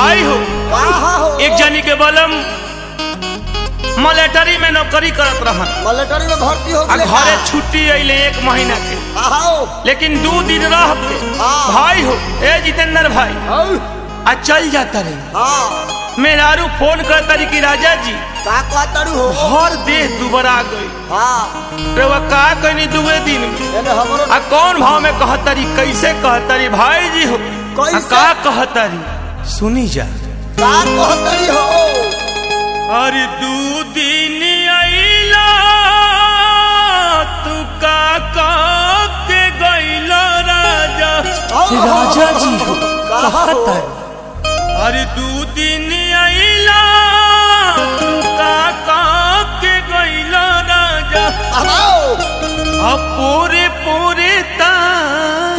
भाई हो कहाँ हो एक जनी के बलम मलेटरी में नौकरी करत रहन मिलिट्री में भर्ती हो आ गए घरे छुट्टी अइले एक महीना के कहाँ हो लेकिन दू दिन रह के हाँ। भाई हो ए जितेंद्र भाई औ, आ चल जाता रही हाँ मेरारू फोन करता रही कि राजा जी का कहतरू हो हर देह दुबरा गई हाँ रवा का कहनी दुए दिन में एने हमरो आ कौन भाव में कहतरी कैसे कहतरी भाई जी हो आ कैसे? का कहतरी सुनी जा का कहतरी हो अरे दू दिन अइला तू का कह के गइला राजा राजा जी हो कहाँ हो अरे दू दिन अइला तू का कह के गइला राजा आओ अब पूरे पूरे तार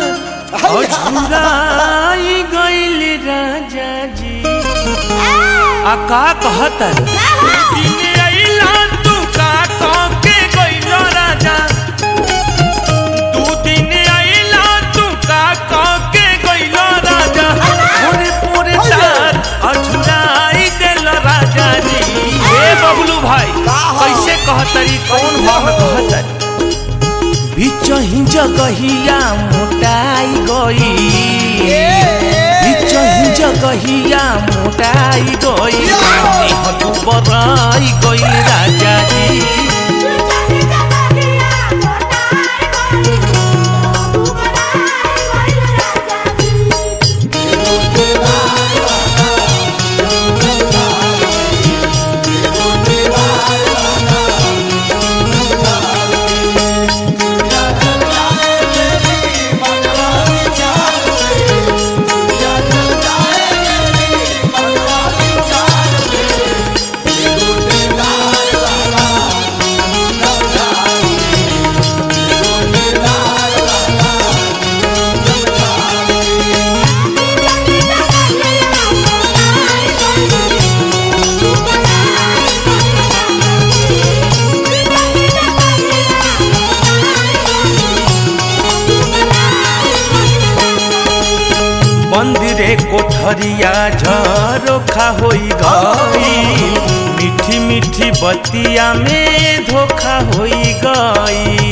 झुराई गइल राजा जी आ का कहत दिन अइला तू का कह के गइल राजा दू दिन अइला तू का कह के गइल राजा पूरे पूरे तार अझुराई देल राजा जी ए बबलू भाई कैसे कहतरी कौन भाव में कहतरी बिचही जगहिया मोटाई गई बिचही जगहिया मोटाई गई देह तू बराई गई राजा जी मंदिरे कोठरिया झरोखा होई गई मीठी मीठी बतिया में धोखा होई गई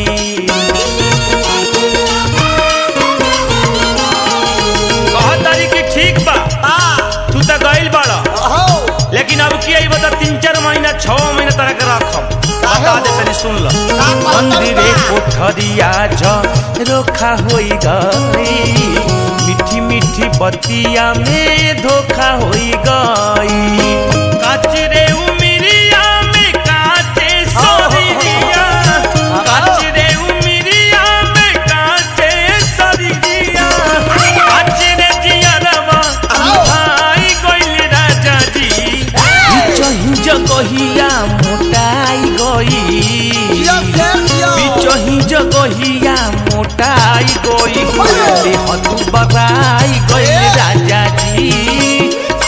कहतारी कि ठीक बा तू तो गइल बाड़ा आओ लेकिन अब की आई बता तीन चार महीना छह महीना तरह के रखम बता दे तनी सुन लो मंदिरे कोठरिया झरोखा होई गई मीठी मीठी बतिया में धोखा होई गई काचरे उमिरिया में काचे सरिया काचरे उमिरिया में काचे सरिया काचरे जियरवा भाई गइल राजा जी बिचही जगहिया मोटाई गई दिया फेर दिया बिचही जगहिया मोटाई गई देह तू बराई गई राजा जी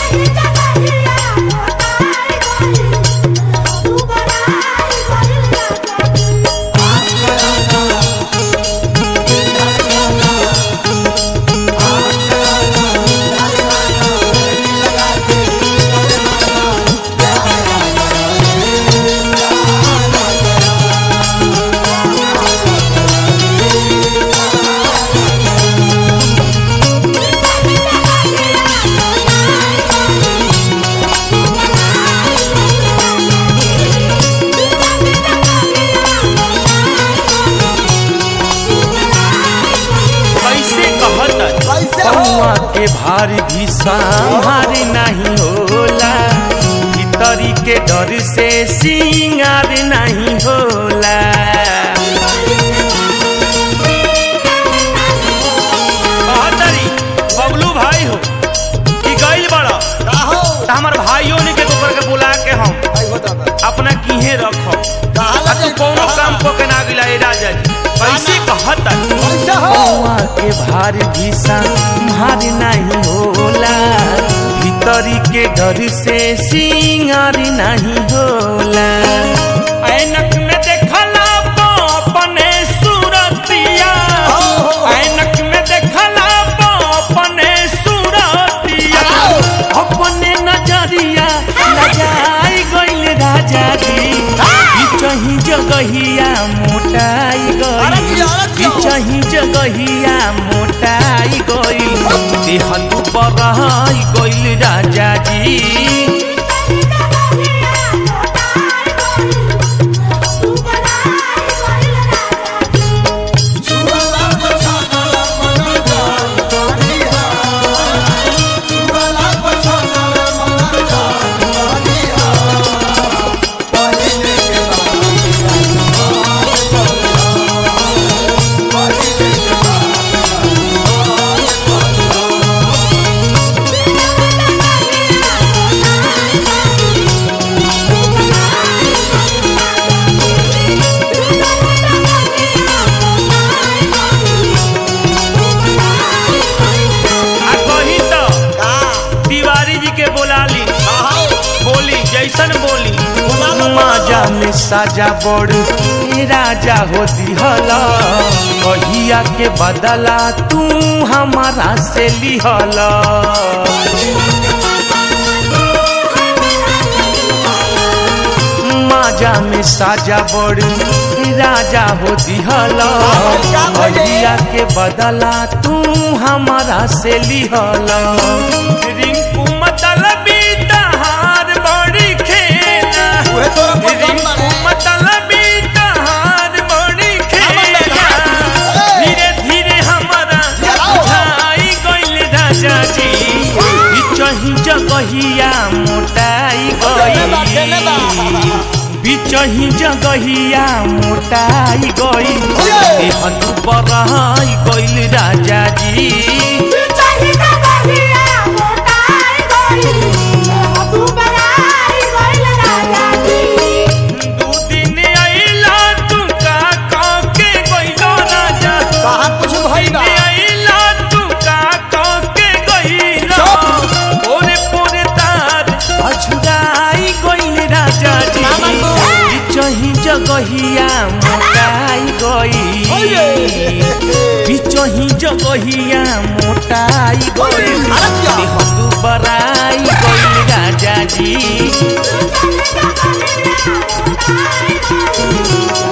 कैसे कहत कैसे हो कौआ के भार भी संहार नहीं होला भीतरी के डर से सिंगार नहीं होला कहतरी बबलू भाई हो कि गइल बड़ा का हो त हमर भाइयों ने के गोबर के बुला के हम आई होता बा अपना किहे रखब कहाँ आ तू लगे कोनो काम को के ना गिला ए राजा जी कैसे कहत कैसे हो कौआ के भार भी संहार नहीं होला भीतरी के डर से सिंगार नहीं होला ऐनक में देखला तो अपने सूरतिया ऐनक में देखला तो अपने सूरतिया अपने बिचही जगहिया मोटाई अरे गई जिया, अरे जिया। बिचही जगहिया मोटाई गई देह तू बरहाई गइल राजा जी आ कही तो तिवारी जी के बोला ली बोली जैसन बोली माजा में साजा बड़ ए राजा हो दिहला कहिया के बदला तू हमारा से लिहला माजा में साजा बड़ ए राजा हो दिहला कहिया के बदला तू हमारा से लिहला रिंकू मतलबी तहार बड़ी खेला उहे तोरा पसंद बा रे। मतलबी तहार बड़ी खेला धीरे धीरे हमारा चलाओ। बुझाई गइल राजा जी बिचही जगहिया मोटाई देने बा, देने बा। गई बिचही जगहिया मोटाई गई ये। देह तू बरहाई गइल राजा जी दू दिन अइला तू का कह के गइलो राजा कहाँ कुछ भइल बा? अइला तू का कह के गइलो चुप। पोरे पोरे तार अछुराई गइल राजा जी ना मानबो। बिचही जगहिया मोटाई गई बिचही जगहिया मोटाई गई अरे क्या? देह तू बराई गइल राजा जी Thank you.